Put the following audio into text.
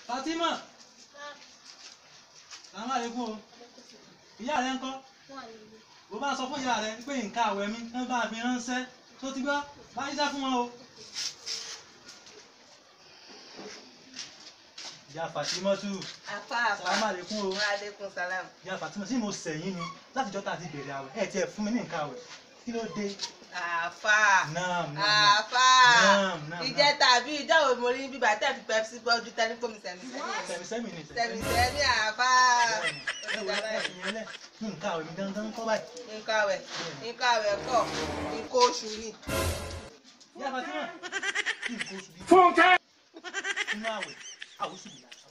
Fatima sàmú àlékún o ìyá rẹ ń kọ́ bó bá sọ fún ìyá rẹ pé nǹkan àwẹ̀ mi ń bá fi ránṣẹ́ tó ti gbọ́ bá yíṣẹ́ fún wọn o. ìyá Fatima tù Àfa àfa. sàmú àlékún o Wa alaikum salam. ìyá Fatima sí mo sẹ̀yìn ni látijọ́ tá a ti bẹ̀rẹ̀ àwẹ̀ ẹ̀ tiẹ̀ fún mi ní nǹkan àwẹ̀ kí ló dé. Àfa. Naam, naam, naam. Àfa. Naam, naam, Ìjẹ́ tàbí ìjọ́ wo mo rí bíbá tẹ̀ fi pepsi bọ́ ojú tẹ́lí fún mi sẹ́mi sẹ̀mí sẹ́mi ni sẹ́mi sẹ́mi àfa. ẹ wò ẹ fi yẹn lẹ̀ kí nǹkan àwẹ̀ mi dandan kọ́ báyìí. Nǹkan àwẹ̀ nǹkan àwẹ̀ kọ̀ nǹkan oṣù ni. ìyá Fatima kí nǹkan oṣù bíi Fúnkẹ́. inú àwẹ̀ àwòsùn ìlà